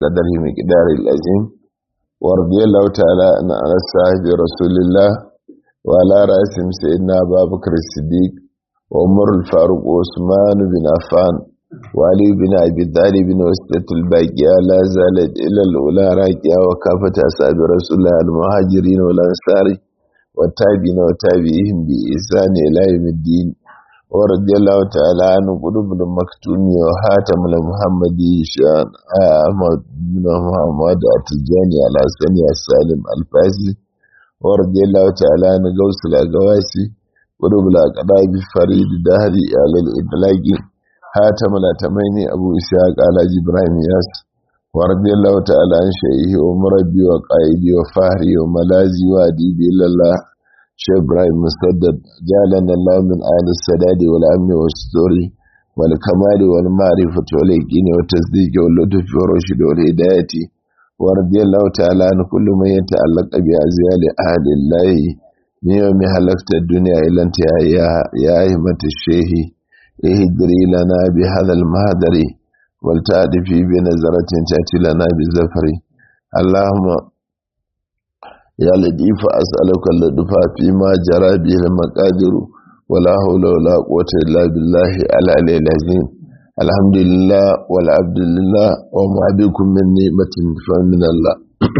قدره مقدار العظيم ورضي الله تعالى عن صاحب رسول الله وعلى رأسهم سيدنا أبا بكر الصديق وعمر الفاروق وعثمان بن عفان وعلي بن أبي طالب وسطة الباقية لا زالت إلى الأولى راكية وكافة أصحاب رسول الله المهاجرين والأنصار والتابعين وتابعيهم بإحسان إلى يوم الدين ورضي الله تعالى عن قلوب المكتوم وحاتم المحمدي شان أحمد بن محمد التجاني على سني السالم الفاسي ورضي الله تعالى عن غوث الأقواسي قلوب الأقراب فريد دهري على الإدلاج حاتم الأتمين أبو إسحاق على إبراهيم ياس ورضي الله تعالى عن شيخه ومربي وقائدي وفهري وملازي وأديبي إلى الله شيخ إبراهيم مسدد جعلنا الله من أهل السداد والأمن والستور والكمال والمعرفة واليقين والتصديق واللطف والرشد والهداية ورضي الله تعالى عن كل من يتعلق بأزيال أهل الله من يوم هلكت الدنيا إلى انتهائها يا أئمة الشيخ اهدري لنا بهذا المهدر ولتأتي بنظرة تأتي لنا بالزفر اللهم يا لطيف أسألك اللطف فيما جرى به المقادر ولا حول ولا قوة إلا بالله العلي العظيم الحمد لله والعبد لله وما بكم من نعمة فمن الله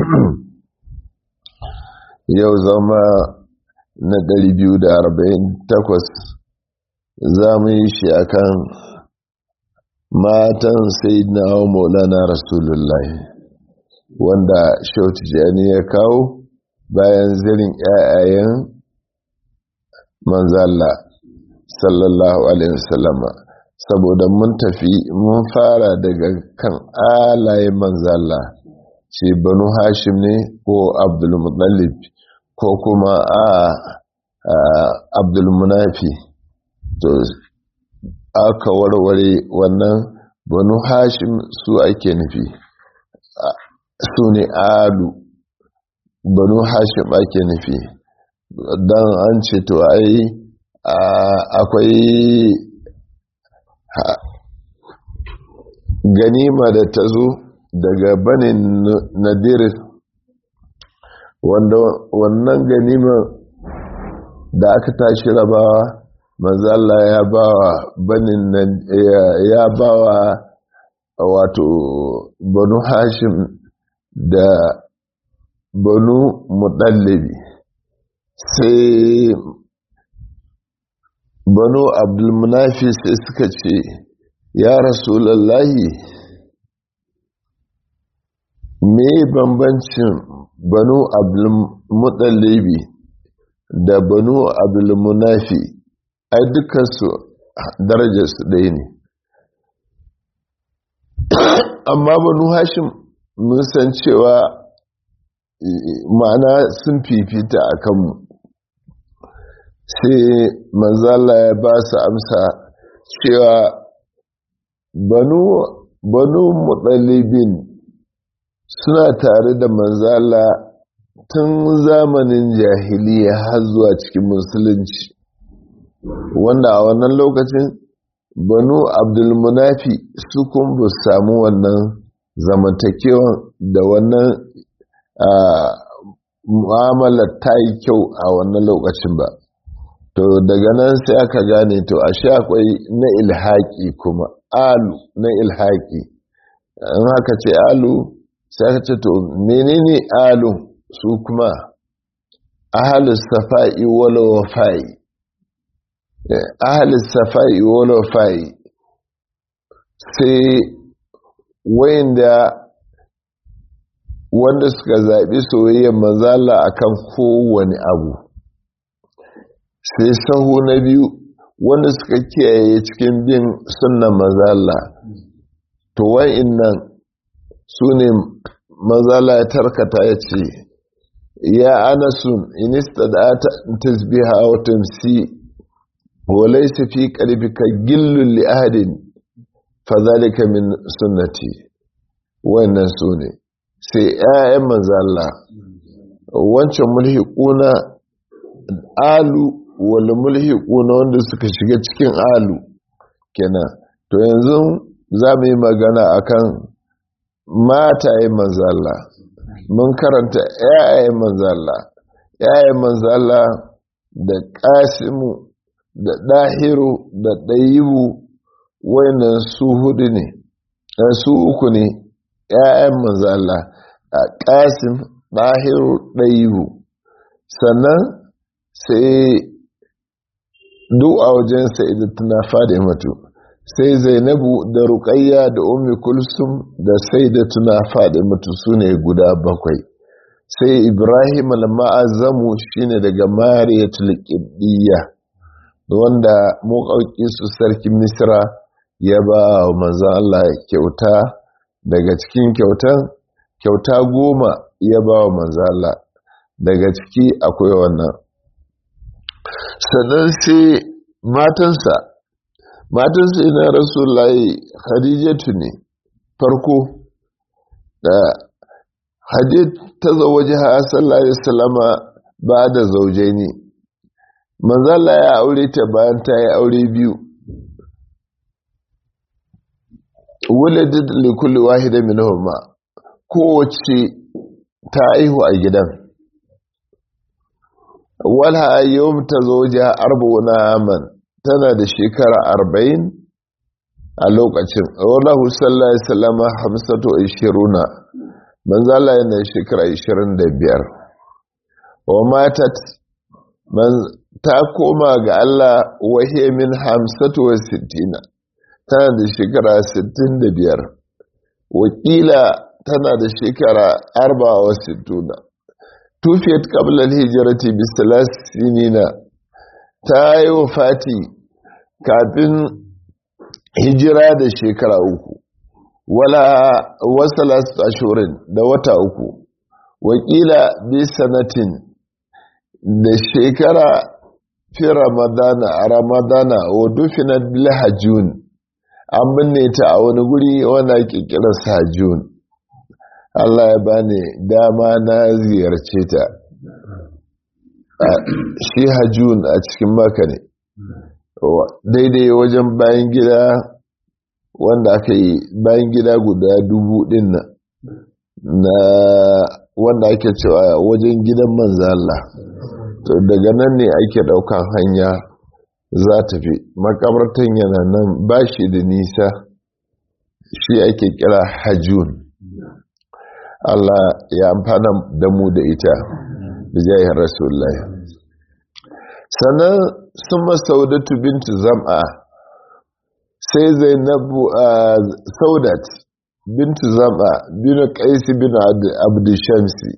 yau zama na 248 za mu yi shi akan matan sayyidina wa maulana rasulullahi wanda shautu jani ya kawo bayan zirin ‘ya'yayen manzalla sallallahu alaihi wasallama saboda mun tafi mun fara daga kan alaye manzalla ce banu hashim ne ko abdulmutallib ko kuma a abdulmunafi to aka warware wannan banu hashim su ake nufi su ne alu banu hashim ake nufi don an ce to ai akwai ganima da ta zo daga banin nadir wanda wannan ganima da aka tashi rabawa manzala ya bawa banin ya bawa wato banu hashim da banu muɗallabi sai banu abdulmunafi sai suka ce ya rasulallahi me bambancin banu abdulmuɗallabi da banu abdulmunafi ai dukansu darajarsu ɗaya ne amma banu hashim mun san cewa ma'ana sun fifita a kanmu sai manzala ya ba su amsa cewa banu banu mutsalibin suna tare da manzala tun zamanin jahiliya har zuwa cikin musulunci wanda a wannan lokacin banu abdulmunafi su kun ba samu wannan zamantakewan da wannan mu'amalar ta yi kyau a wannan lokacin ba to daga nan sai aka gane to a sha akwai na ilhaki kuma alu na ilhaki in haka ce alu sai aka ce to menene alu su kuma ahalus safa'i wala wafa'i ahalus safa'i wala wafa'i sai wayanda wanda suka zaɓi soyayyar mazala akan kowane abu sai sahu na biyu wanda suka kiyaye cikin bin sunnan mazala to wa'innan su ne mazala ya tarkata ya ce ya anasun inista da ta tasbiha wa tamsi wa laysa fi qalbika gillun li ahadin fa zalika min sunnati wannan su ne sai 'ya'yan manzala wancan mulhiquna alu wal mulhiquna wanda suka shiga cikin alu kenan to yanzu za mu yi magana akan matayen manzala mun karanta yayayen manzala yayayen manzala da kasimu da ɗahiru da ɗayibu wayannan su hudu ne su uku ne yayayen manzala a kasim ɗahiru ɗayibu sannan sai duk a wajen sa'idatuna fadimatu sai zainabu da ruƙayya da ummi kulsum da sayyidatuna fadimatu su ne guda bakwai sai ibrahim al-ma'azamu shine daga mariyatul qibdiyya wanda muƙauƙi su sarkin misra ya ba wa manzon Allah kyauta daga cikin kyautan kyauta goma ya ba wa manzon Allah daga ciki akwai wannan sannan sai matansa matansa ina rasulullahi khadijatu ne farko da hadid ta zawaji ha sallallahu alaihi wasallama ba da zaujaini manzala ya aure ta bayan ta yi aure biyu wuladid li kulli wahida minhuma kowace ta aihu a gidan walha yawm tazawja arba'una aman tana da shekara arba'in a lokacin wallahu sallallahu alaihi wasallam hamsatu ishiruna manzo Allah yana shekara 25 wa matat man ta koma ga Allah wahiya min hamsatu wa sittina tana da shekara 65 wakila tana da shekara 64 tufiyat qabla al-hijrati bi sinina ta yi wafati kafin hijira da shekara uku wala wasalas ashurin da wata uku wakila bi sanatin da shekara fi ramadana a ramadana wa dufinat bil hajjun an binne ta a wani guri wanda ake kira hajjun Allah ya bani dama na ziyarce ta shi hajjun a cikin maka ne daidai wajen bayan gida wanda aka yi bayan gida guda dubu din na wanda ake cewa wajen gidan manzala to daga nan ne ake daukan hanya za ta fi makabartan yana nan ba shi da nisa shi ake kira hajjun Allah ya amfana da mu da ita bijayin rasulullah sannan sun masaudatu bintu zam'a sai zainabu a saudat bintu zam'a binu kaisi binu abdushamsi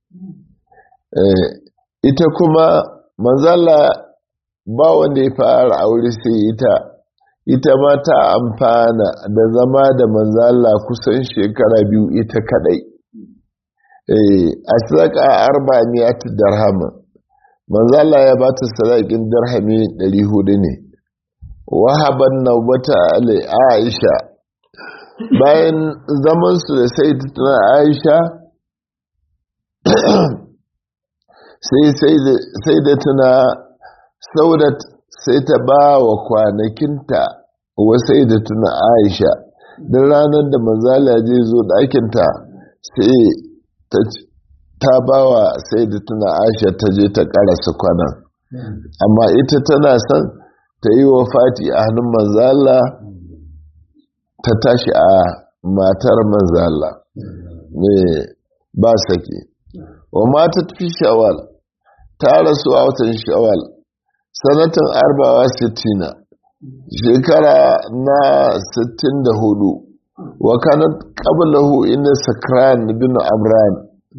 ita kuma manzala ba wanda ya fara aure sai ita ita ma ta amfana da zama da manzala kusan shekara biyu ita kadai a sadaka arba miyat darhama manzo Allah ya ba ta sadakin dirhami 400 ne wahaban nawbata ali aisha bayan zaman su da sayyidatuna aisha sai sayyidatuna saudat sai ta ba wa kwanakinta wa sayyidatuna aisha dan ranar da manzo Allah zai zo ɗakinta sai ta ba wa sai da tuna aisha ta je ta karasa kwanan amma ita tana son ta yi wa fati a hannun manzala ta tashi a matar manzala ne ba sake wa mata fi shawal ta rasu a watan shawal sanatan arbawa sittina shekara na sittin da hudu wa kanat qablahu inna sakran bin amran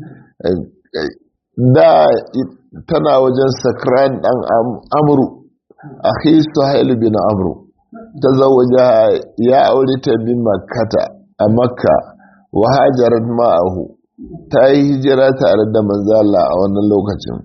da tana wajen sakran dan amru akhi suhail bin amru tazawaja ya aure ta bin makkata a makka wa hajarat ma'ahu ta yi hijira tare da manzala a wannan lokacin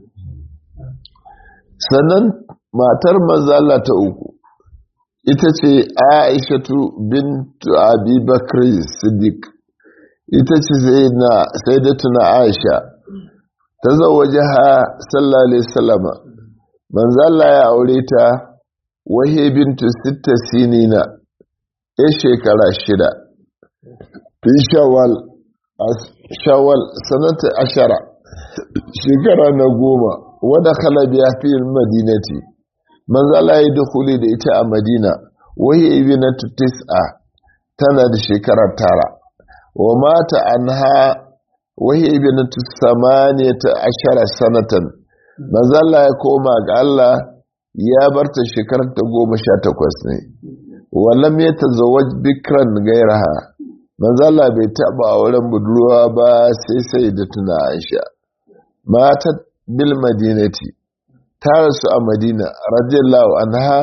sannan matar manzala ta uku ita ce aishatu bintu abi bakr siddiq ita ce sai da tuna aisha ta zawaje ha sallallahu alaihi wasallama manzala ya aure ta wahe bintu sitta sinina ya shekara shida fi shawal shawal sanata ashara shekara na goma wadda kalabiya fi madinati manzala ya dukuli da ita a madina wahi ibinatu tis'a tana da shekara tara wa mata anha wahi ibinatu samaniyata ashara sanatan manzala ya koma ga Allah ya barta shekarar ta goma sha takwas ne wallam ya tazawaj bikran gairaha manzala bai taba auren budurwa ba sai sai da tuna aisha mata bil madinati ta rasu a madina radiyallahu anha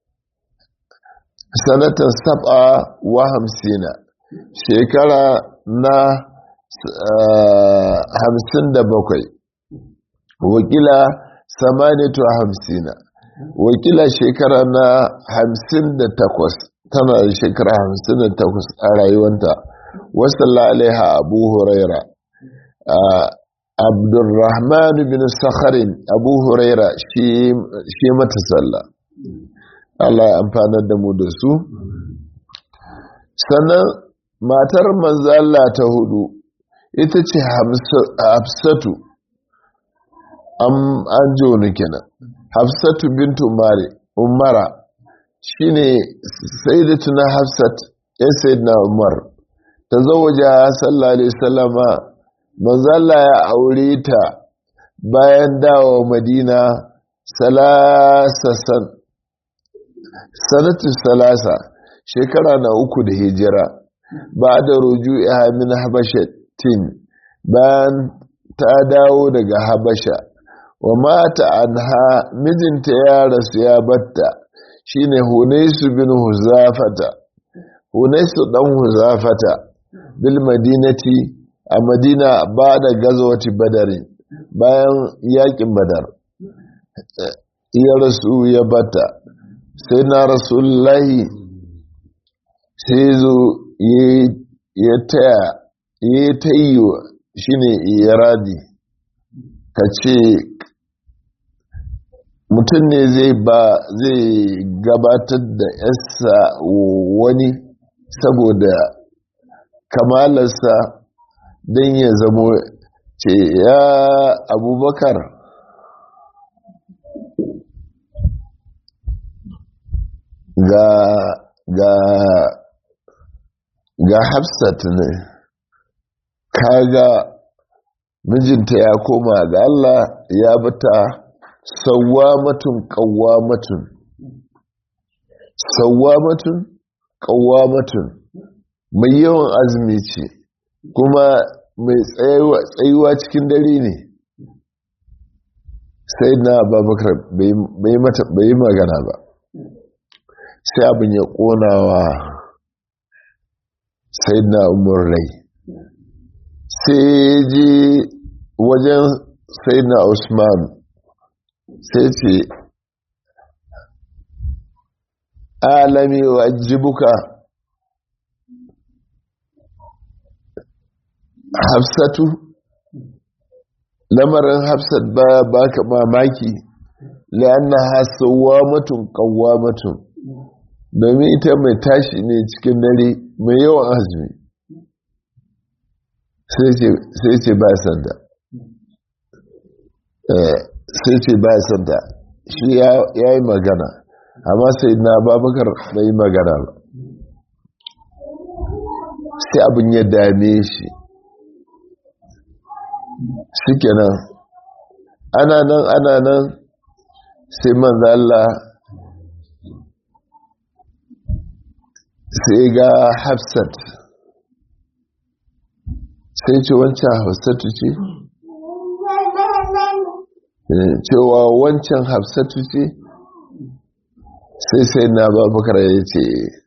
sanatan sab'a wa hamsina shekara na hamsin da bakwai wakila samaniyatu hamsina wakila shekara na hamsin da takwas tana da shekara hamsin da takwas a rayuwanta wasalla alaiha abu huraira abdurrahman bin sakharin abu huraira shi mata sallah Allah ya amfanar da mu da su sannan matar manzala ta hudu ita ce hafsatu an joni kenan hafsatu bintu umari umara shine sayyidatuna hafsat ya sayyidina umar ta zawaja sallallahu alaihi wasallama manzala ya aure ta bayan dawo madina salasasan sanatu salasa shekara na uku da hijira ba da ruju'iha min habashatin bayan ta dawo daga habasha wa mata anha mijinta ya rasu ya batta shine hunaisu bin huzafata hunaisu dan huzafata bil madinati a madina ba da gazawati badari bayan yakin badar ya rasu ya batta sai na rasulullahi sai zo ya taya ya tayyo shine iradi ka ce mutum ne zai ba zai gabatar da yasa wani saboda kamalarsa don ya zamo ce ya abubakar ga ga ga hafsat ne kaga mijinta ya koma ga Allah ya bata sawwamatun qawwamatun sawwamatun qawwamatun mai yawan azumi ce kuma mai tsayuwa cikin dare ne sai na babakar bai yi magana ba sai abin ya ƙonawa sai na umar rai sai ji wajen sai na usman sai ce alami wa jibuka hafsatu lamarin hafsat ba baka mamaki la'anna hasawa mutum kawwa mutum domin ita mai tashi ne cikin dare mai yawan azumi sai ce ba sanda sai ce ba sanda shi ya yi magana amma sai na babakar bai magana ba sai abin ya dame shi shikenan ana nan ana nan sai manzo Allah sai ga Hafsat sai ce wancan Hafsatu ce cewa wancan Hafsatu ce sai sai na babakar ya ce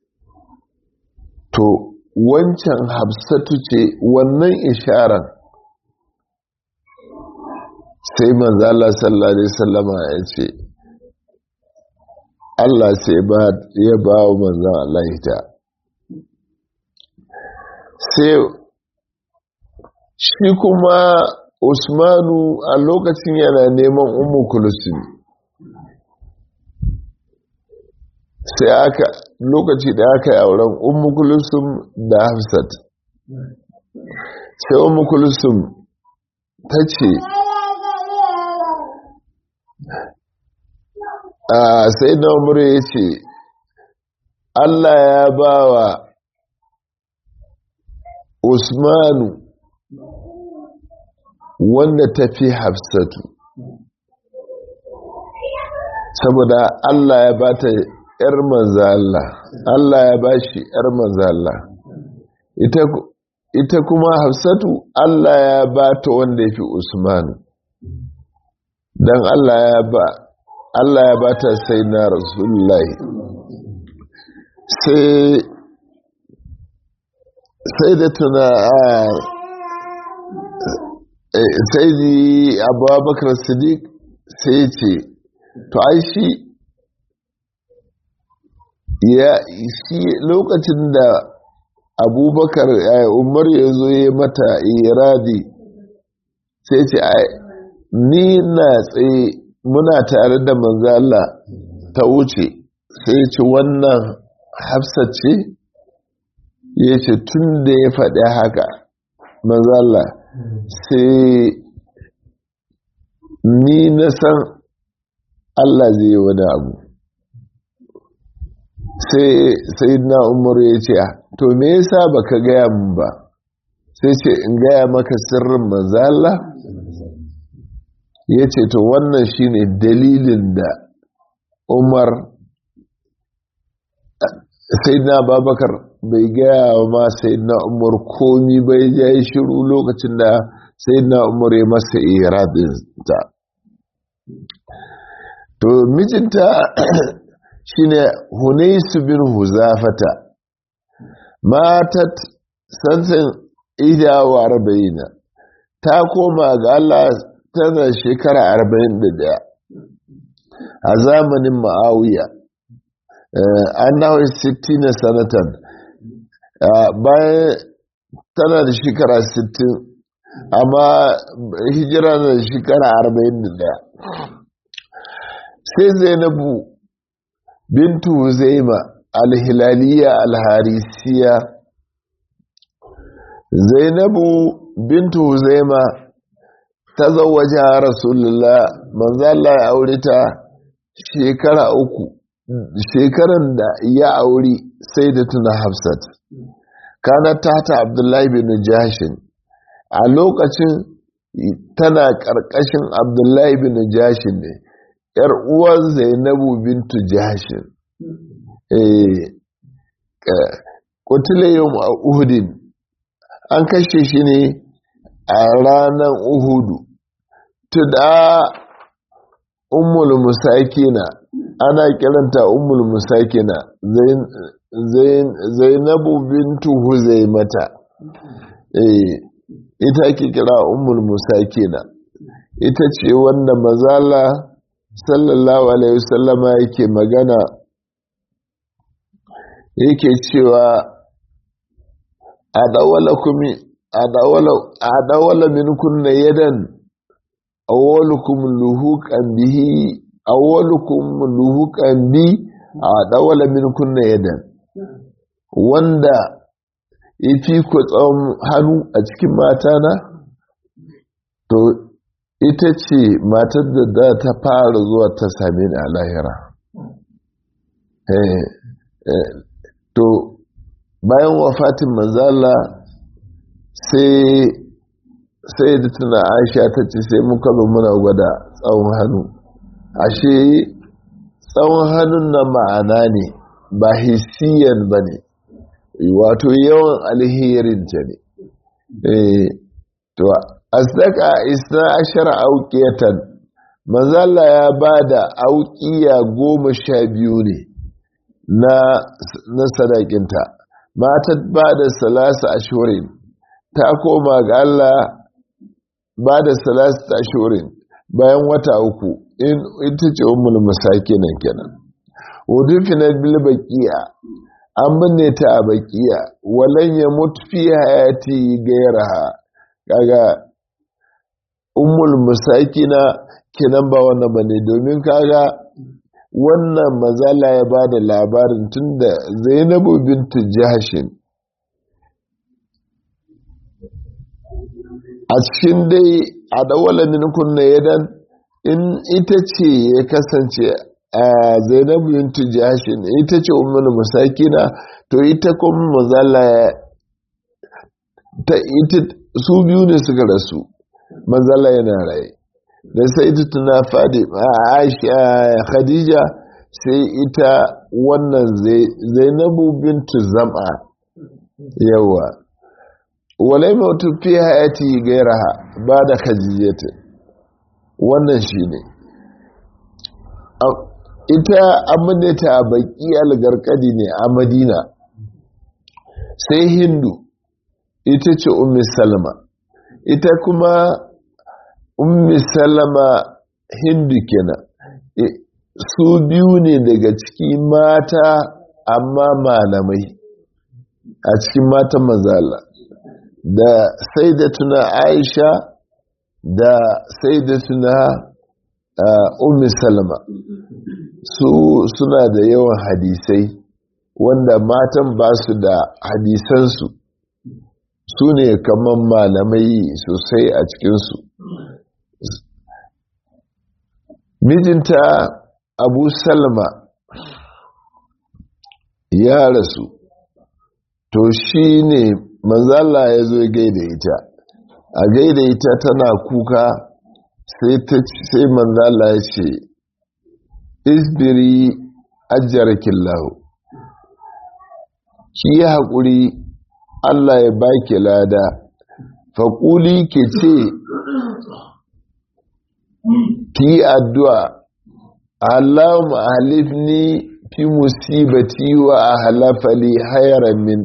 to wancan Hafsatu ce wannan isharar sai manzala sallallahu alaihi sallama ya ce Allah sai ya ba wa manzan Allah ita sai shi kuma usmanu a lokacin yana neman umu kulsum sai aka lokaci da aka yi auren umu kulsum da hafsat sai umu kulsum ta ce a sai na umar ya ce allah ya ba wa usmanu wanda ta fi hafsatu saboda allah ya ba ta ‘yar manzala allah ya ba shi ‘yar manzala ita kuma hafsatu allah ya ba ta wanda ya fi usmanu don allah ya ba Allah ya ba ta sai na rasulullahi sai da tuna a sai ji abubakar sadiq sai ce to ai shi ya shi lokacin da abubakar umar ya zo ya mata iradi sai ce ni na tsaye muna tare da manzala ta wuce sai ce wannan hafsa ce ya ce tun da ya faɗi haka manzala sai ni na san Allah zai yi wani abu sai na umaru ya ce to me yasa baka gaya mun ba sai ce in gaya maka sirrin manzala ya ce to wannan shine dalilin da umar sai na babakar bai gaya wa ma sai na umar komi bai ya yi shiru lokacin da sai na umar ya masa iradinta to mijinta shine hunaisu bin huzafata matat sansan idawa arba'ina ta koma ga Allah tana shekara arba'in da daya a zamanin ma'awiya an nawa sittina sanatan bayan tana da shekara sittin amma hijira na da shekara arba'in da daya sai zainabu bintu zaima alhilaliya alharisiya zainabu bintu zaima ta zawaje a rasulullah manzala ya aure ta shekara uku shekaran da ya auri sai da tuna hafsat kana tata abdullahi bin jashin a lokacin tana ƙarƙashin abdullahi bin jashin ne ‘yar uwan zainabu bintu jashin kutule yau a uhudin an kashe shi ne a ranar uhudu tuda ummul musakina ana kiranta ummul musakina zainabu bintu huzaimata ita ake kira ummul musakina ita ce wanda mazala sallallahu alaihi wasallama yake magana yake cewa a dawala min kunna yadan awwalukum luhuqan bihi awwalukum luhuqan bi a dawala min kunna yadan wanda yafi ku tsawon hannu a cikin matana to ita ce matar da za ta fara zuwa ta same ni a lahira to bayan wafatin manzala sai sai da tuna aisha ta ce sai muka zo muna gwada tsawon hannu ashe tsawon hannun na ma'ana ne ba hisiyan ba ne wato yawan alherinta ne to asdaka isna ashara auqiyatan manzala ya bada auqiya goma sha biyu ne na na sadakinta mata bada salasa ashurin ta koma ga Allah bada salasa ashurin bayan wata uku in ita ce ummul masakin kenan udufina bil baqiya an binne ta a baqiya walan ya mutu fi hayati gairaha kaga ummul musakina kenan ba wannan bane domin kaga wannan mazala ya ba da labarin tunda zainabu bintu jahashin a cikin dai a dawala min kunna yadan in ita ce ya kasance a zainabu bintu jashin ita ce ummul musakina to ita kuma mazala ta ita su biyu ne suka rasu mazala yana rai da sai tuna fadi aisha khadija sai ita wannan zainabu bintu zama yawa walai mautu fi hayati gairaha ba da khadijata wannan shi ne ita abinda ta baki algarkadi ne a madina sai hindu ita ce ummi salama ita kuma ummi salama hindu kenan su biyu ne daga ciki mata amma malamai a cikin matan mazala da sai da tuna aisha da sai da tuna ummi salama su suna da yawan hadisai wanda matan ba su da hadisansu su ne kamar malamai sosai a cikinsu mijinta abu salma ya rasu to shi ne manzala ya zo gaida ita a gaida ita tana kuka sai manzala ya ce isbiri ajiyarkin lahu ki yi haƙuri allah ya baki lada faƙuli ke ce ki yi addu'a allahumma halifni fi musibati wa ahlafali hayran min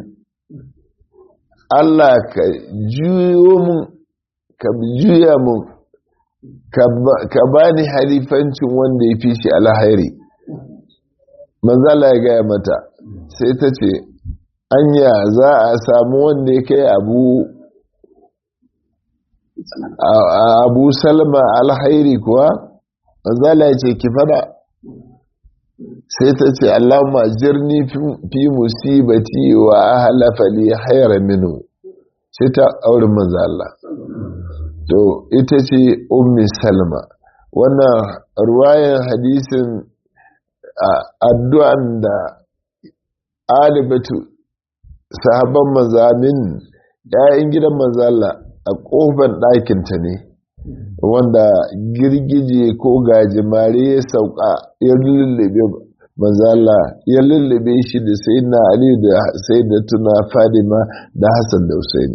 Allah ka juyo mun ka juya mun ka bani halifancin wanda ya fi shi alhairi manzala ya gaya mata sai ta ce anya za a samu wanda ya kai abu abu salma alhairi kuwa manzala ya ce ki fada sai ta ce Allahumma jirni fi musibati wa ahlafa li hayra minhu sai ta aure manzo Allah to ita ce ummi salma wannan ruwayan hadisin addu'an da alibatu sahabban mazamin ‘ya'yan gidan manzo Allah a ƙofar ɗakinta ne wanda girgije ko gajimare ya sauka ya lullube manzala ya lullube shi da sai na ali da sai da tuna fadima da hassan da husaini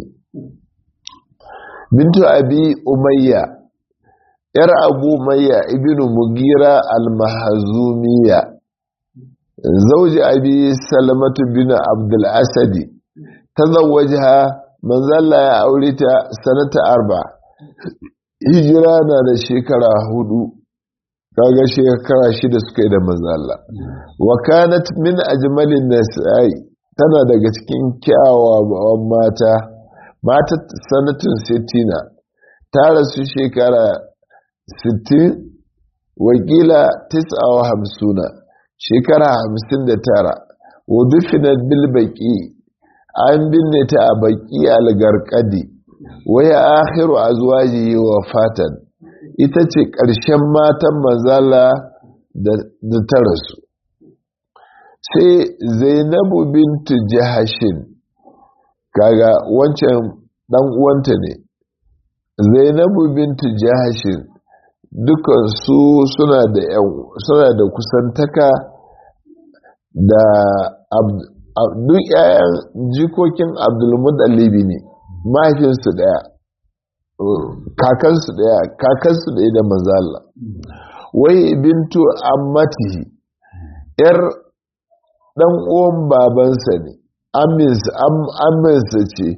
bintu abi umayya yar abu umayya ibnu mugira al-mahzumiya zauji abi salamatu bin abdul asadi tazawwajaha manzala ya aure ta sanata arba hijira na da shekara hudu kaga shekara shida suka yi da manzala wa kanat min ajmalin nasa'i tana daga cikin kyawawan mata mata sanatin sittina ta rasu shekara sittin wakila tis'a wa hamsuna shekara hamsin da tara wa dufinat bil baki an binne ta a baki algarkadi waya akhiru azwajihi wa fatan ita ce ƙarshen matan mazala da ta rasu sai zainabu bintu jahashin kaga wancan dan uwanta ne zainabu bintu jahashin dukan su suna da suna da kusantaka da duk 'ya'yan jikokin abdulmudallibi ne mahaifinsu daya kakansu daya kakansu daya da manzala wai bintu ammatihi yar dan uwan babansa ne aminsa ce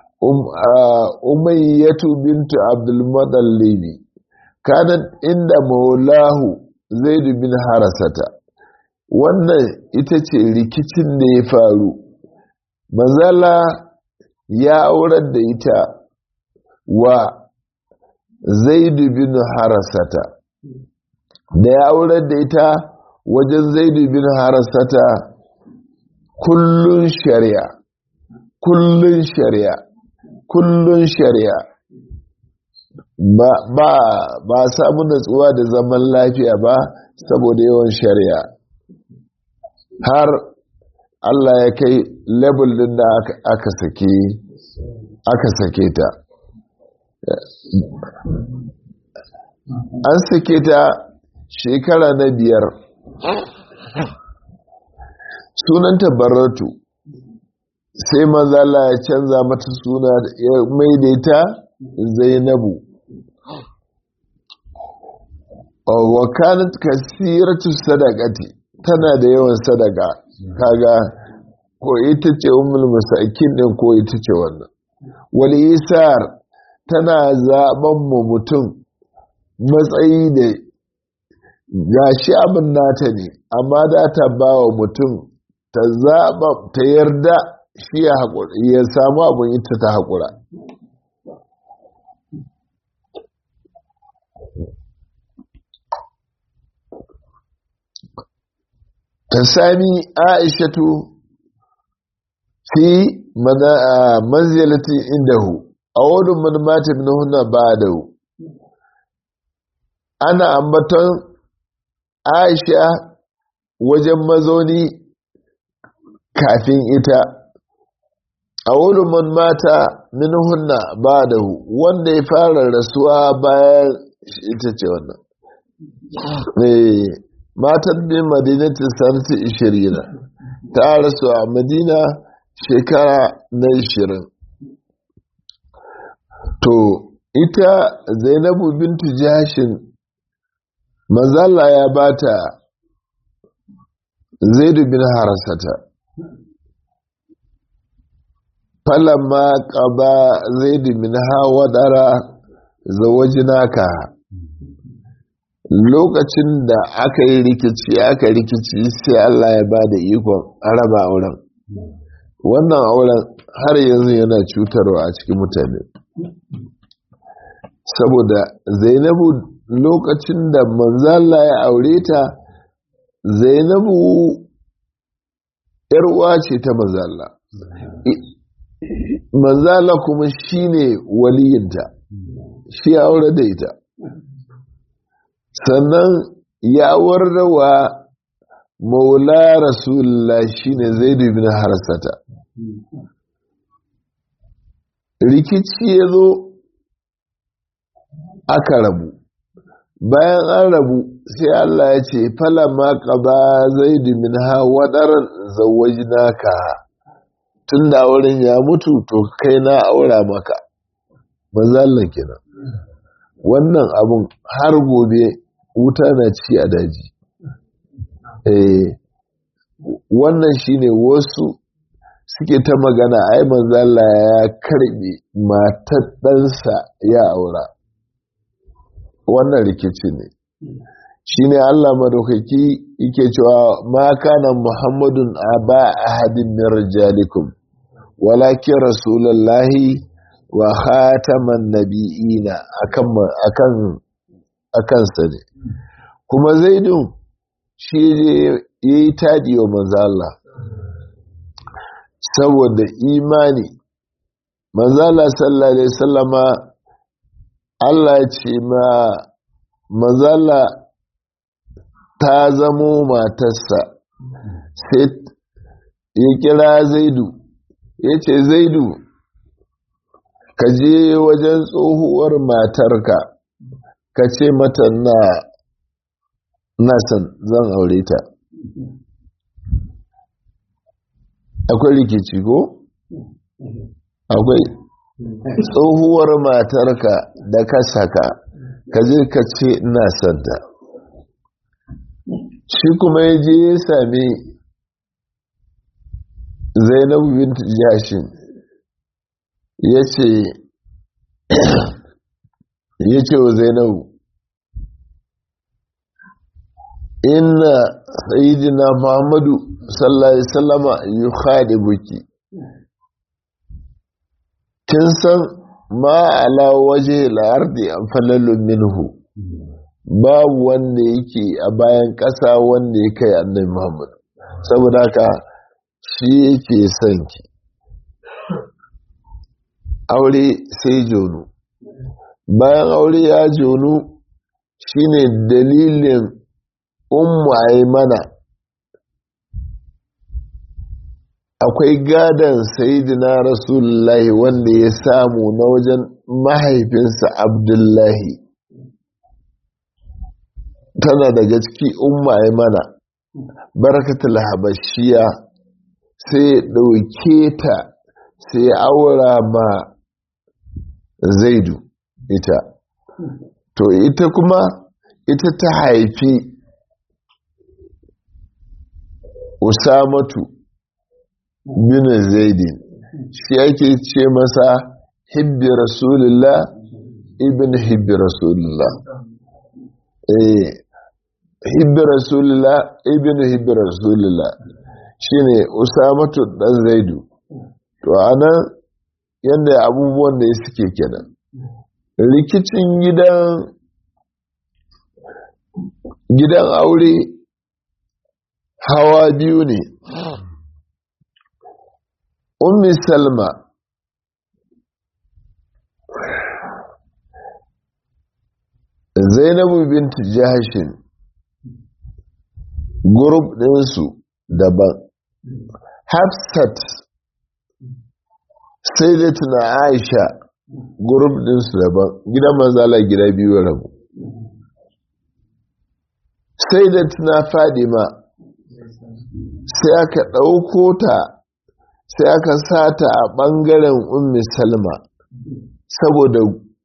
umayyatu bintu abdulmudallibi kanan inda maulahu zaidu bin harasata wannan ita ce rikicin da ya faru manzala ya aurar da ita wa zaidu bin harasata da ya aurar da ita wajen zaidu bin harasata kullun shari'a kullun shari'a kullun shari'a ba samu natsuwa da zaman lafiya ba saboda yawan shari'a har Allah ya kai level din da aka sake aka sake ta an sake ta shekara na biyar sunanta baratu sai mazala ya canza mata suna ya maidaita zainabu wa kanat kasiratu sadaqati tana da yawan sadaka kaga ko ita ce ummul masakin din ko ita ce wannan wal isar tana zaben mu mutum matsayi da gashi abin nata ne amma da ta ba wa mutum ta zaba ta yarda shi ya ya samu abin ita ta haƙura ta sami aishatu fi manzilatin indahu a wadun man mata min hunna ba'dahu ana ambaton aisha wajen mazauni kafin ita a wadun man mata min hunna ba'dahu wanda ya fara rasuwa bayan ita ce wannan matan bin madinatin sanati ishirina ta rasu a madina shekara na ishirin to ita zainabu bintu jashin mazalla ya bata zaidu bin harasata falamma ƙaba zaidu min hawa dara zawajinaka lokacin da aka yi rikici aka rikici sai Allah ya ba da ikon raba auren wannan auren har yanzu yana cutarwa a cikin mutane saboda zainabu lokacin da manzala ya aure ta zainabu uwa ce ta manzala manzala kuma shine waliyinta shi aure da ita sannan ya warrawa maula rasulullah shine zaidu bin harsata rikici ya zo aka rabu bayan an rabu sai Allah ya ce falama qaba zaidu min ha wadaran zawajnaka tun da auren ya mutu to kai na aura maka mazallan kenan wannan abun har gobe wuta na ci a daji eh wannan shine wasu suke ta magana ai manzala ya karbe matar ɗansa ya aura wannan rikici ne shine Allah madaukaki yake cewa ma kana muhammadun aba ahadin min rijalikum walakin rasulullahi wa khataman nabiyina akan akan akan sa ne kuma zaidun shi ya yi taɗi wa manzala saboda imani manzala sallallahu alaihi sallama Allah ce ma manzala ta zamo matarsa sai ya kira zaidu ya ce zaidu ka je wajen tsohuwar matarka ka ce mata na na san zan aure ta akwai rikici ko? akwai tsohuwar matarka da ka saka ka je ka ce ina santa shi kuma ya je ya sami zainabu bintu jashin ya ce ya ce wa zainabu inna sayyidina muhammadu sallallahu alaihi wasallama yukhadibuki kin san ma ala waje al-ardi falalun minhu babu wanda yake a bayan ƙasa wanda ya kai annabi muhammad saboda haka shi yake son ki aure sai jono bayan aure ya jonu shine dalilin ummu mana akwai gadon sayidina rasulullahi wanda ya samu na wajen mahaifinsa abdullahi tana daga ciki umma mana barakatul habashiya sai ɗauke ta sai aura ma zaidu ita to ita kuma ita ta haifi usamatu bin zaidin shi ake ce masa hibbi rasulullah ibn hibbi rasulullah eh hibbi rasulullah ibn hibbi rasulullah shine usamatu dan zaidu to anan yanda abubuwan da suke kenan rikicin gidan gidan aure hawa biyu ne ummi salma zainabu binti jahashin gurub ɗinsu daban hafsat sai da tuna aisha gurub ɗinsu daban gidan manzala gida biyu rabu sai da tuna fadima sai aka ɗauko ta sai aka sata a ɓangaren ummi salma saboda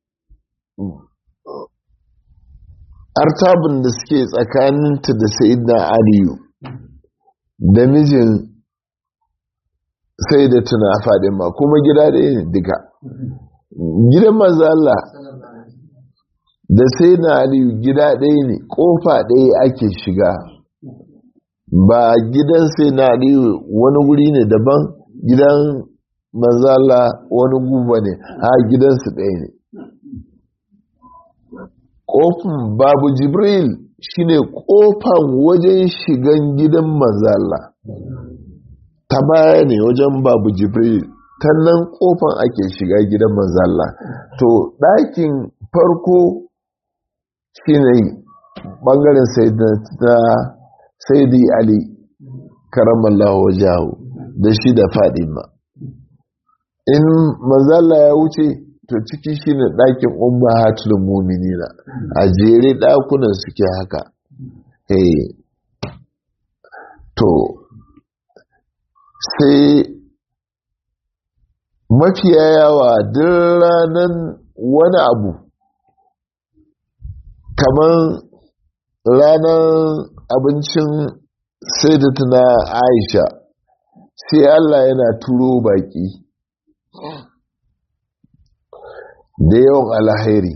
artabin da suke tsakaninta da sayidina aliyu da mijin sai da tuna fadima kuma gida ɗaya ne duka gidan mazala da sai na aliyu gida ɗaya ne ƙofa ɗaya ake shiga ba gidan sai na aliyu wani guri ne daban gidan manzala wani guba ne a gidansu ɗaya ne ƙofin babu jibril shine ƙofan wajen shigan gidan manzala ta baya ne wajen babu jibril ta nan ƙofan ake shiga gidan manzala to ɗakin farko shine ɓangaren saidi ali karamallahu wajahu da shi da fadima in manzala ya wuce to ciki shine ɗakin ummahatul mu'minina a jere ɗakunan suke haka eh to sai mafiya yawa duk ranar wani abu kamar ranar abincin sai da tuna aisha sai allah yana turo baki da yawan alhairi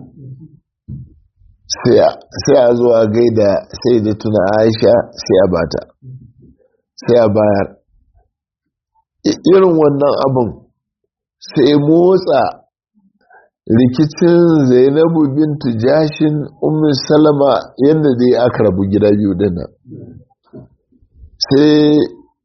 sai a zuwa gaida sai da tuna aisha sai a bata sai a bayar irin wannan abin sai motsa rikicin zainabu bintu jashin umar salama yadda dai aka rabu gida biyu dana sai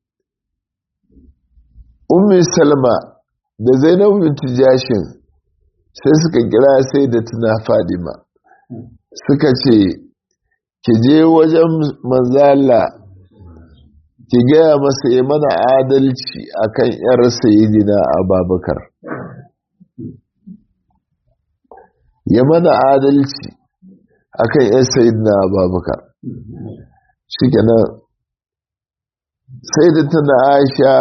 umar salama da zainabu bintu jashin sai suka kira sai da tuna fadima suka ce ki je wajen manzala ki gaya masa ya mana adalci akan yar sayidina ababakar ya mana adalci akan yar sayidina ababakar shi kenan sai da tana aisha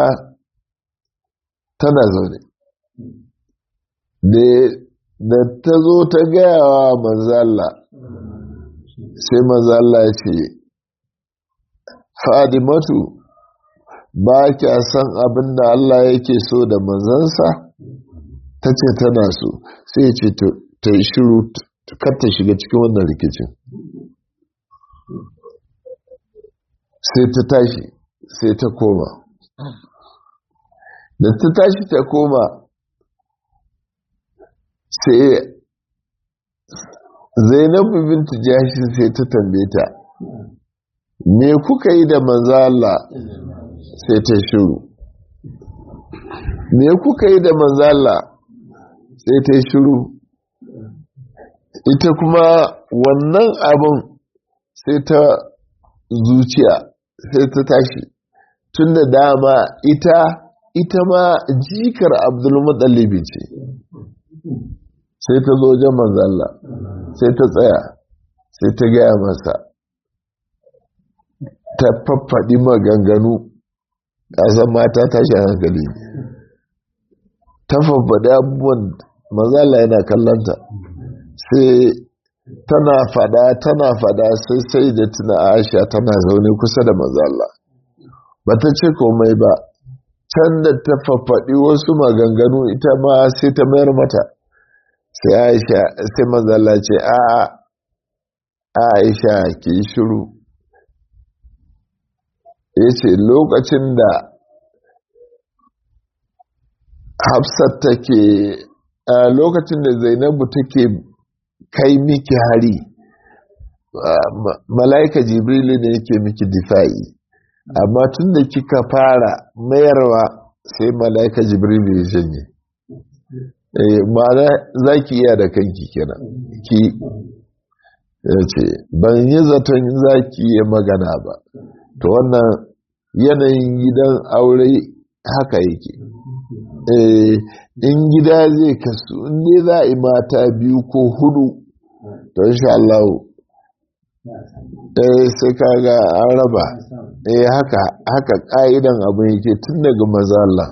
tana zaune da ta zo ta gaya wa manzala sai manzala ce fadimatu ba kya san abin da Allah yake so da manzansa ta ce tana so sai ce ta yi shiru kar ta shiga cikin wannan rikicin sai ta tashi sai ta koma da ta tashi ta koma sai zainabu bintu jashin sai ta tambaye ta me kuka yi da manzo Allah sai ta shiru me kuka yi da manzo Allah sai ta shiru ita kuma wannan abin sai ta zuciya sai ta tashi tun da dama ita ita ma jikar abdulmuttalibi ce sai ta zo wajen manzalla sai ta tsaya sai ta gaya masa ta faffaɗi maganganu ƙasar mata tashi hankali ta faffaɗi abubuwan manzalla yana kallanta sai tana fada tana fada sai sai da tuna aisha tana zaune kusa da manzalla ba ta ce komai ba can da ta faffaɗi wasu maganganu ita ma sai ta mayar mata sai aisha sai manzalla ce a aisha ke shiru ya ce lokacin da hafsat take a lokacin da zainabu take kai miki hari mala'ika jibrilu ne yake miki difa'i amma tun da kika fara mayarwa sai mala'ika jibrilu ya janye ma'ana za ki iya da kanki kenan ki ya ce ban yi zaton za ki yi magana ba to wannan yanayin gidan aure haka yake in gida zai kasu inda za a yi mata biyu ko hudu to insha Allah eh sai kaga an raba eh haka haka ka'idan abin yake tun daga maza Allah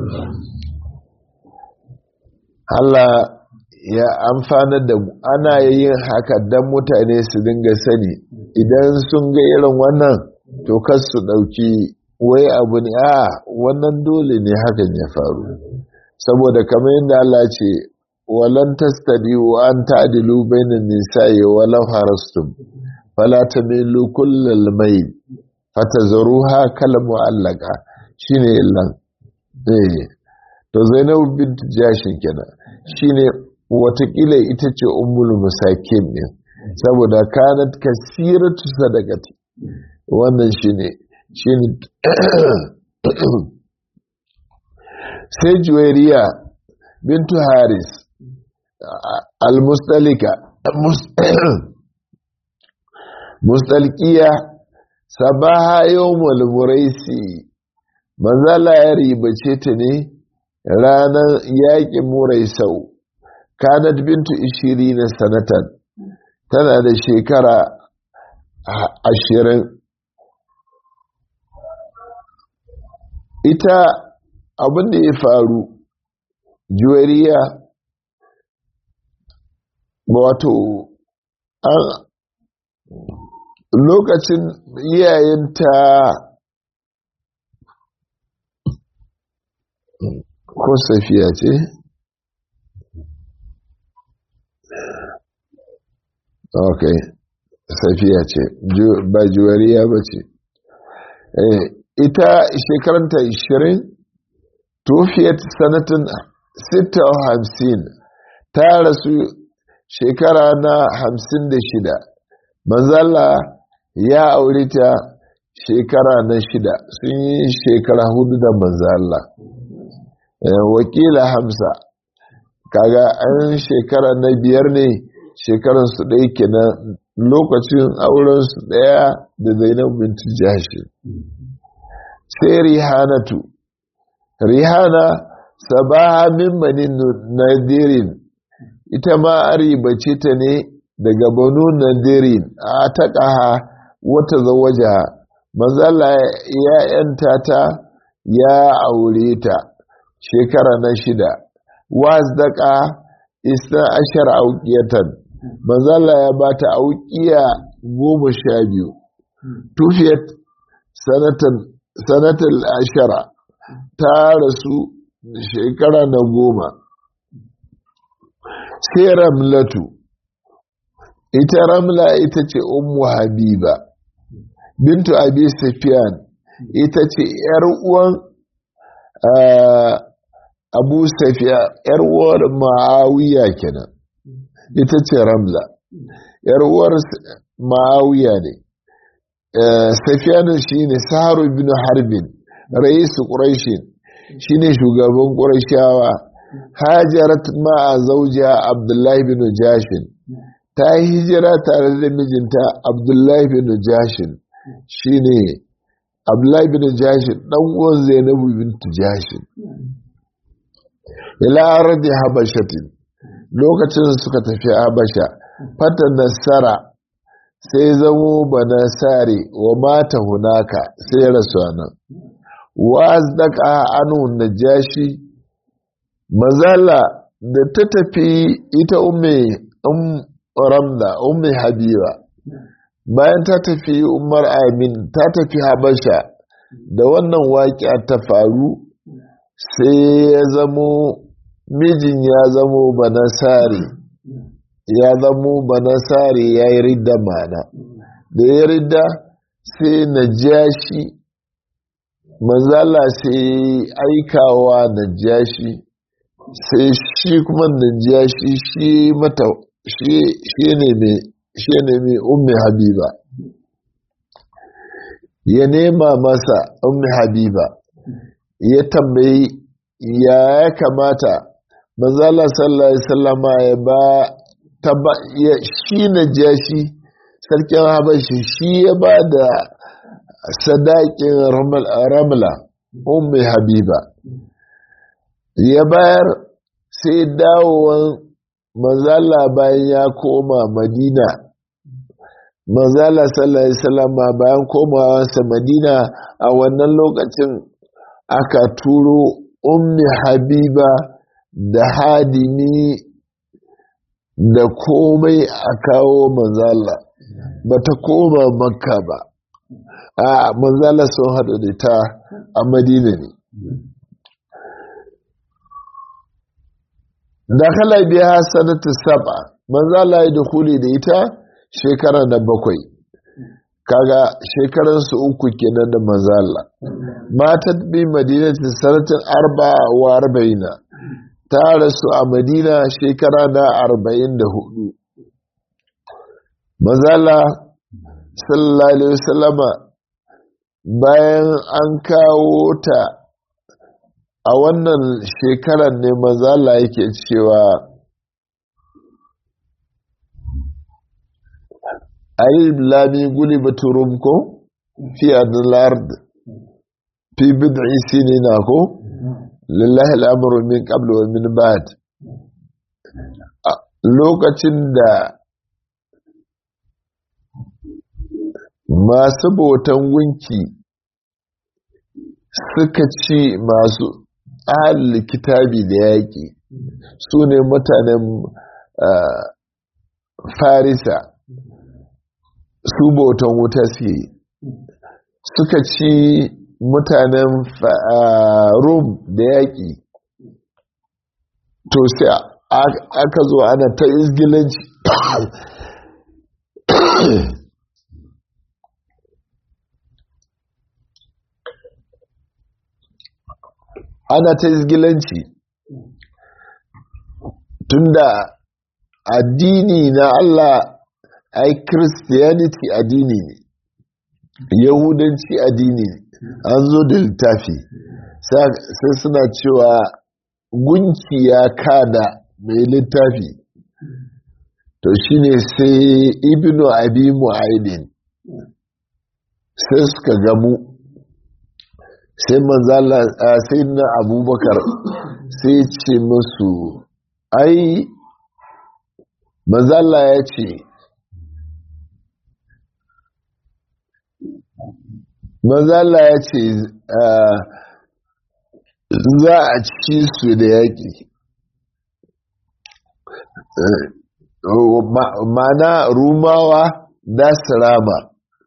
Allah ya amfana da ana yin haka dan mutane su dinga sani idan sun ga irin wannan to kar su dauki wai abu ne a wannan dole ne hakan ya faru saboda kamar yadda Allah ce walan tastadi wa an ta'dilu bainan nisa'i walau harastum fala tamilu kullal mai fatazruha kal mu'allaqa shine illan eh to Zainab bint Jashin kenan shine watakila ita ce ummul masakin ne saboda kanat kasiratu sadaqati wannan shine shine sai juwairiya bintu haris al-mustalika mustalkiya sabaha yawmul muraisi manzala ya ribace ta ne ranar yaƙin muraisau kanat bintu ishiri na sanatan tana da shekara ashirin ita abin da ya faru juwariya wato an lokacin iyayenta ko safiya ce ok safiya ce ba juwariya ba ce ita shekaranta 20 tufiyat sanatin 56 ta rasu shekara na 56 manzala ya aure ta shekara na shida sun yi shekara hudu da manzala wakila hamsa kaga an shekara na biyar ne shekaransu ɗaya kenan lokacin aurensu ɗaya da zainab bintu jashi sai rihanatu rihana sabaha min bani nadirin ita ma aribace ta ne daga banu nadirin a taƙaha wata zawaja manzala ya yanta ta ya aure ta shekara na shida wasdaka isna ashar auqiyatan manzala ya bata auqiya goma sha biyu tufiyat sanatan sanatal ashara ta rasu shekara na goma sai ramlatu ita ramla ita ce ummu habiba bintu abi sufyan ita ce yar uwan abu safiya yar uwar ma'awiya kenan ita ce ramla yar uwar ma'awiya ne safiyanu shi ne saharu bin harbin raisu ƙurashin shi ne shugaban ƙurashawa hajarat ma'a zaujiya abdullahi bin jashin ta yi hijira tare da mijinta abdullahi bin jashin shine abdullahi bin jashin dan uwan zainabu bintu jashin ila ardi habashatin lokacin suka tafi habasha fata nasara sai zamo banasare wa mata hunaka sai rasu nan wa azdaka anu najashi mazala da ta tafi ita umme um ramda umme habiba bayan ta tafi umar amin ta tafi habasha da wannan waƙi ta faru sai ya zamo mijin ya zamo banasare ya zamo banasare ya yi ridda mana da ya ridda sai na jashi manzala sai aikawa na jashi sai shi kuma na jashi shi mata shi ne mai ummi habiba ya nema masa ummi habiba ya tambayi ya ya kamata manzala sallallahu alaihi wasallama ya ba taba ya shi na jashi sarkin habashi shi ya ba da sadakin ramla ummi habiba ya bayar sai dawowar manzala bayan ya koma madina manzala sallallahu alaihi wasallama bayan komawarsa madina a wannan lokacin aka turo ummi habiba da hadimi da komai a kawo manzala ba ta koma makka ba a manzala sun haɗu da ta a madina ne da kala biya sanata saba manzala ya dukuli da ita shekara na bakwai kaga shekaransu uku kenan da manzala matat bi madinatin sanatin arba wa arba'ina ta rasu a madina shekara na arba'in da hudu mazala sallallahu alaihi wasallama bayan an kawo ta a wannan shekarar ne mazala yake cewa alif lami guli baturum ko fi adlard fi bid'i sinina ko lillahi al'amuru min qablu wa min ba'd lokacin da masu bautan gunki suka ci masu ahal kitabi da yaƙi su ne mutanen farisa su bautan wuta suke suka ci mutanen rum da yaƙi to sai aka zo ana ta izgilanci ana ta izgilanci tunda addini na Allah ai christianity addini ne yahudanci addini ne an zo da littafi sai suna cewa gunki ya kada mai littafi to shine sai ibnu abi mu'aidin sai suka gamu sai manzala sai na abubakar sai ce musu ai manzala ya ce manzala ya ce za a ci su da yaƙi mana rumawa da su rama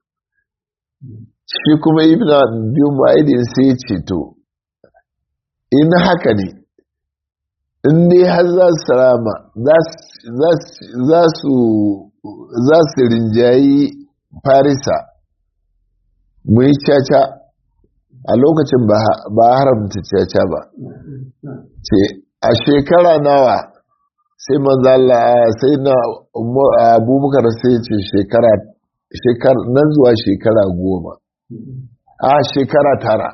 shi kuma ibn biyu ma'idin sai ce to in haka ne in dai har za su rama za su rinjayi farisa mu yi caca a lokacin ba haramta caca ba ce a shekara nawa sai manzala sai na abubakar sai ce shekara nan zuwa shekara goma a shekara tara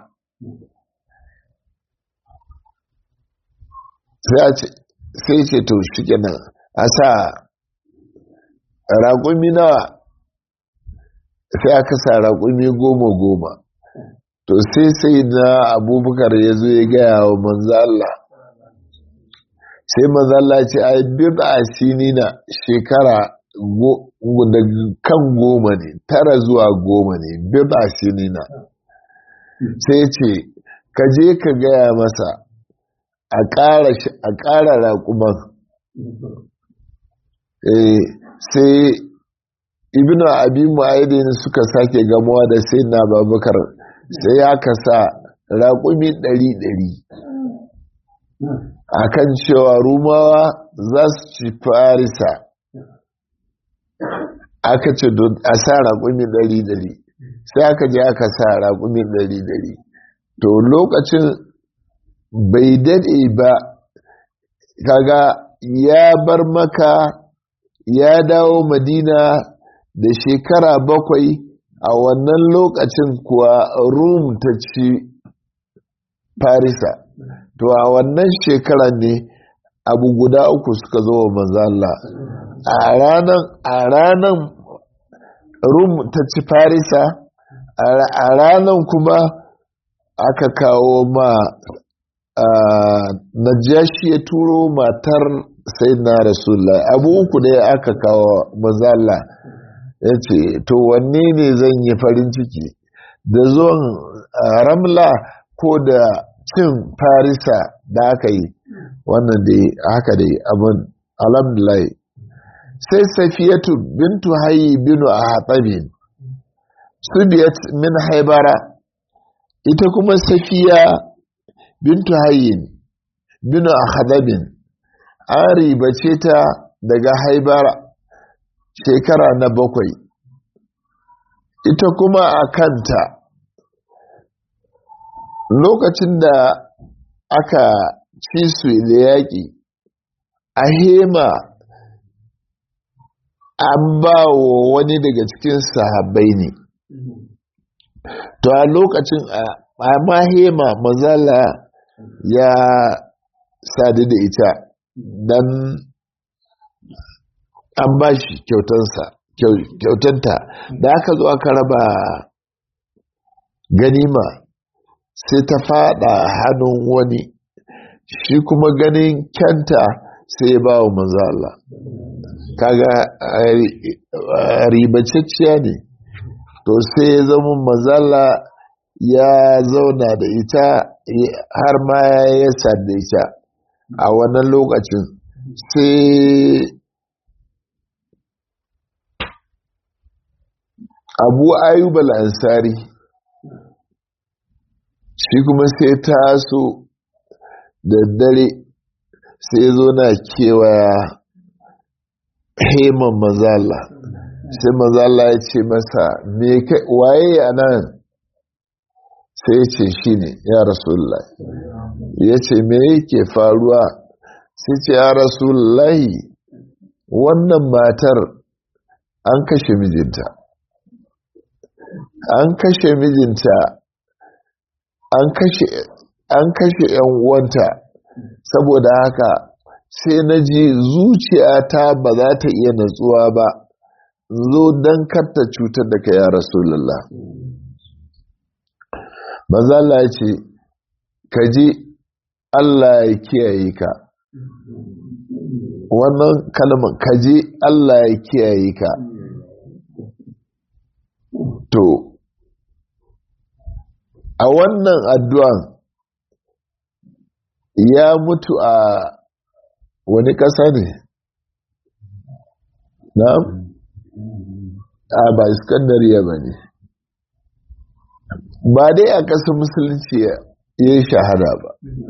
sai ce to shi kenan a sa raƙumi nawa sai aka sa raƙumi goma goma to sai sai na abubakar ya zo ya gaya wa manzo Allah sai manzo Allah ce ai bid'a sinina shekara da kan goma ne tara zuwa goma ne bid'a sinina sai ce ka je ka gaya masa a ƙara raƙuman sai ibnu abi mu'aidin suka sake gamuwa da sai na babakar sai ya kasa raƙumi ɗari ɗari a kan cewa rumawa za su ci farisa aka ce a sa raƙumi ɗari ɗari sai aka je aka sa raƙumi ɗari ɗari to lokacin bai daɗe ba kaga ya bar maka ya dawo madina da shekara bakwai a wannan lokacin kuwa rum ta ci farisa to a wannan shekarar ne abu guda uku suka zo wa manzala a ranan a ranan rum ta ci farisa a ranan kuma aka kawo ma najashi ya turo matar sai na rasulullah abu uku ne aka kawo manzala ya ce to wanne ne zan yi farin ciki da zuwan ramla ko da cin farisa da aka yi wannan da haka dai abin alhamdulillah sai safiyatu bintu hayi binu a hatsabin subiyat min haibara ita kuma safiya bintu hayin binu a hatsabin an ribace ta daga haibara shekara na bakwai ita kuma a kanta lokacin da aka ci su da yaƙi a hema an ba wa wani daga cikin sahabbai ne to a lokacin a mahema mazala ya sadu da ita don an ba shi kyautanta da aka zo aka raba ganima sai ta fada hannun wani shi kuma ganin kyanta sai ya ba wa manzala kaga ribacecciya ne to sai ya zama manzala ya zauna da ita har ma ya da ita a wannan lokacin sai abu ayyub al-ansari shi kuma sai taso da dare sai zo na kewaya heman mazala sai mazala ya ce masa waye a nan sai ya ce shi ne ya rasulullah ya ce me yake faruwa sai ce ya rasulullahi wannan matar an kashe mijinta an kashe mijinta an kashe an kashe yan uwanta saboda haka sai na ji zuciyata ba za ta iya natsuwa ba zo don karta cutar da ka ya rasulullah mazala ya ce ka ji allah ya kiyaye ka wannan kalmar ka ji allah ya kiyaye ka to a wannan addu'an ya mutu a wani ƙasa ne na a ba iskandariya ba ne ba dai a ƙasar musulunci ya yi shahada ba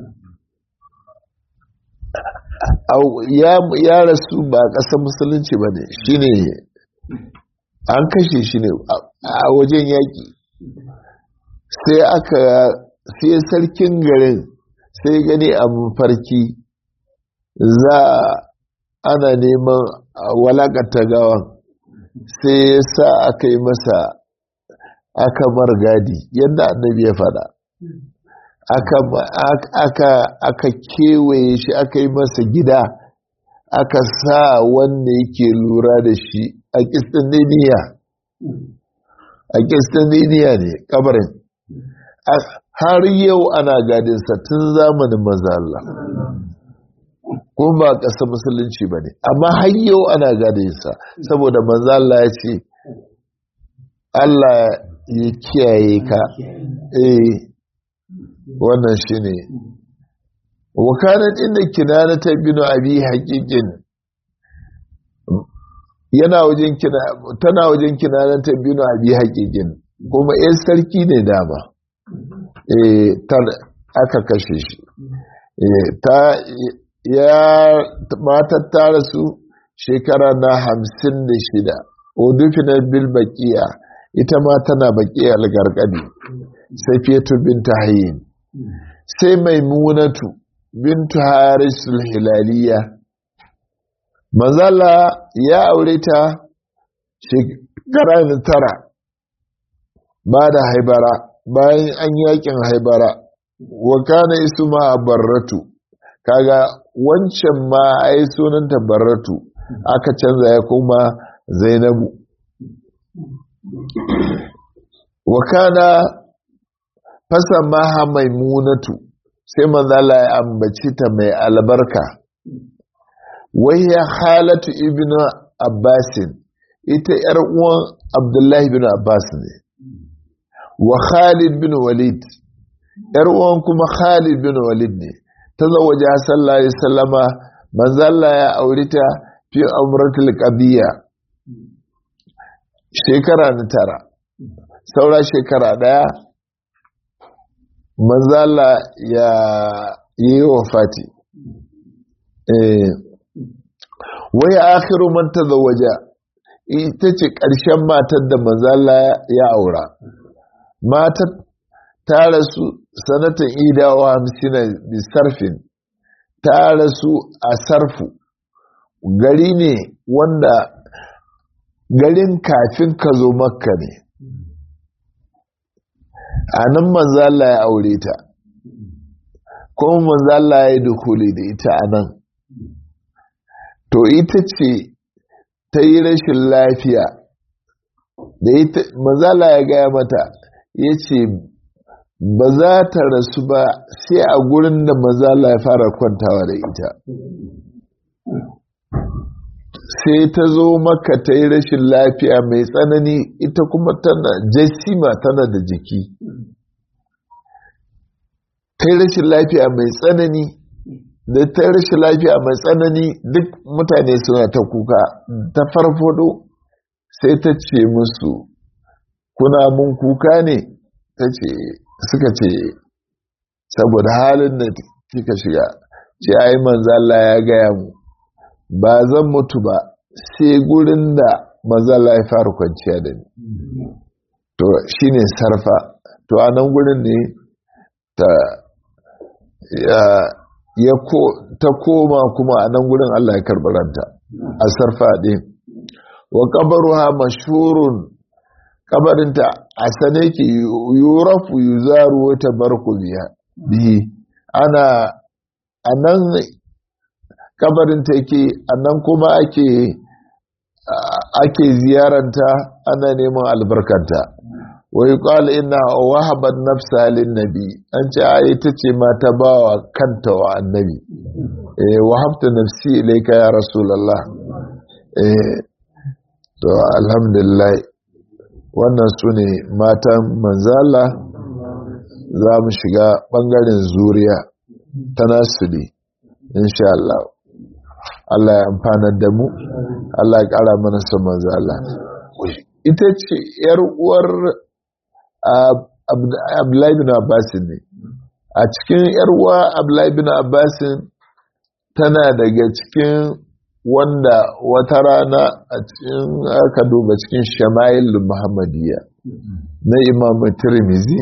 ya rasu ba a ƙasar musulunci ba ne shi ne an kashe shi ne a wajen yaƙi sai aka sai sarkin garin sai gani a mafarki za ana neman walakata gawan sai ya sa aka yi masa aka margadi yadda annabi ya fada aka kewaye shi aka yi masa gida aka sa wanda yake lura da shi a kistandiniya a kistandiniya ne kabarin har yau ana gadinsa tun zamanin maza Allah ko ba ƙasa musulunci ba ne amma har yau ana gadinsa saboda maza Allah ya ce Allah ya kiyaye ka eh wannan shi ne wakanar inda kinana ta binu abi haƙiƙin yana wajen kina tana wajen kinana ta binu abi haƙiƙin kuma yan sarki ne dama eh aka kashe shi ta ya matar ta rasu shekara na hamsin da shida odufinar bil baƙiya ita ma tana baƙiya algargadi sai fetu binta hayin sai maimunatu bintu harisul hilaliya mazala ya aure ta shekara na tara ba da haibara bayan an yakin haibara wa kana isu ma a barratu kaga wancan ma ai sunanta barratu aka canza ya kuma zainabu wa kana fasa maha maimunatu sai manzala ya ambaci ta mai albarka wayya halatu ibnu abbasin ita yar uwan abdullahi bin abbas ne wa khalid bin walid yar uwan kuma khalid bin walid ne ta zawaje sallallahu alaihi wasallama manzala ya aure ta fi umratul qadiyya shekara na tara saura shekara daya manzala ya yi wa fati wai akhiru man tazawwaja ita ce ƙarshen matar da manzala ya aura matar ta rasu sanatan idawa hamsina bisarfin ta rasu a sarfu gari ne wanda garin kafin ka zo makka ne a nan manzala ya aure ta kuma manzala ya yi dukuli da ita a nan to ita ce ta yi rashin lafiya da ita manzala ya gaya mata ya ce ba za ta rasu ba sai a gurin da manzala ya fara kwantawa da ita sai ta zo maka ta yi rashin lafiya mai tsanani ita kuma tana jasima tana da jiki ta yi rashin lafiya mai tsanani da ta yi rashin lafiya mai tsanani duk mutane suna ta kuka ta farfado sai ta ce musu kuna mun kuka ne ta ce suka ce saboda halin da kika shiga ce ai manzala ya gaya mu ba zan mutu ba sai gurin da mazala ya fara kwanciya da ni to shine sarfa to a nan gurin ne ta ya ko ta koma kuma a nan gurin Allah ya karɓi ranta a sarfa ɗin wa kabaruha mashhurun kabarinta a sane ke yurafu yuzaru wata barku bihi ana a nan kabarin ta yake annan kuma ake ake ziyaranta ana neman albarkanta wa yuqal inna wahabat nafsa lin nabi an ce ai ita ce ma ta bawa kanta wa annabi eh wahabta nafsi ilayka ya rasulullah eh to alhamdulillah wannan sune matan manzala za mu shiga bangaren zuriya ta nasiri insha Allah Allah ya amfanar da mu Allah ya ƙara mana son manzo Allah ita ce yar uwar Abdullahi bin Abbas ne a cikin yar uwa Abdullahi bin Abbas tana daga cikin wanda wata rana a cikin aka duba cikin Shama'il Muhammadiyya na Imam Tirmidhi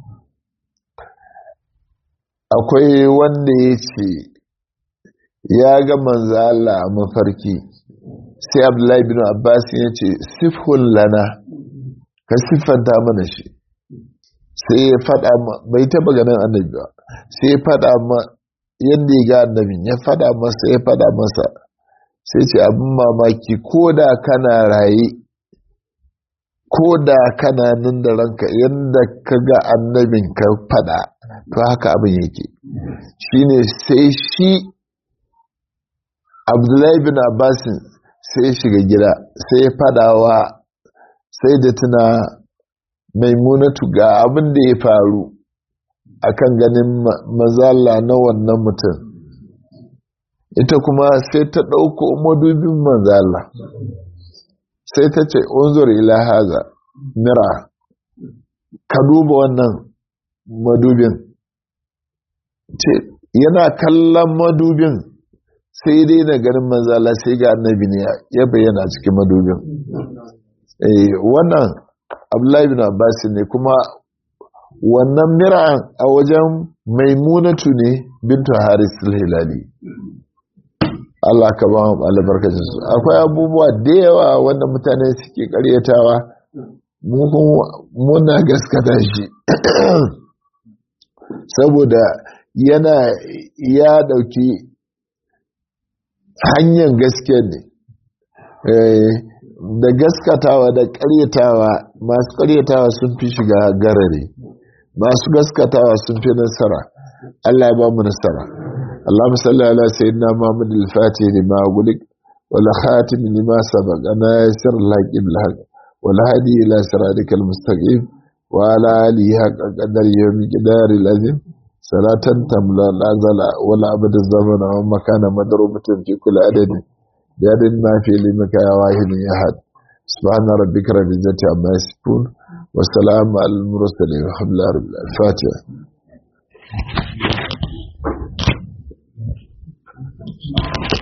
akwai wanda ya ce ya ga manzo Allah a mafarki sai Abdullahi bin Abbas ya ce sifhun lana ka siffanta mana shi sai ya faɗa ma bai taɓa ganin annabi ba sai ya faɗa ma yadda ya ga annabin ya faɗa masa ya faɗa masa sai ce abin mamaki ko da kana raye ko da kana nan da ranka yadda ka ga annabin ka fada to haka abin yake shine sai shi abdullahi bin abbasin sai shiga gida sai fadawa sai da tuna maimunatu ga abin da ya faru akan ganin mazala na wannan mutum ita kuma sai ta ɗauko madubin manzala sai ta ce unzur ila haza mira ka duba wannan madubin ce yana kallon madubin sai dai na ganin manzala sai ga annabi ne ya bayyana cikin madubin wannan abdullahi bin abbas ne kuma wannan mira'an a wajen maimunatu ne bintu haris hilali Allah ka ba mu albarkacin su akwai abubuwa da yawa wanda mutane suke karyatawa muna gaskata shi saboda yana ya dauki hanyar gaske ne da gaskatawa da karyatawa masu karyatawa sun fi shiga garare masu gaskatawa sun fi nasara Allah ya ba mu nasara اللهم صل على سيدنا محمد الفاتح لما أغلق والخاتم لما سبق أنا يسر الحق بالحق والهدي إلى صراطك المستقيم وعلى آله حق قدر يوم قدار العظيم صلاة تملا لا زال ولا أبد الزمن ومكان مضروبة في كل عدد بعدد ما في لمك يا واحد يا أحد سبحان ربك رب العزة عما يصفون والسلام على المرسلين والحمد لله رب العالمين الفاتحة Thank you.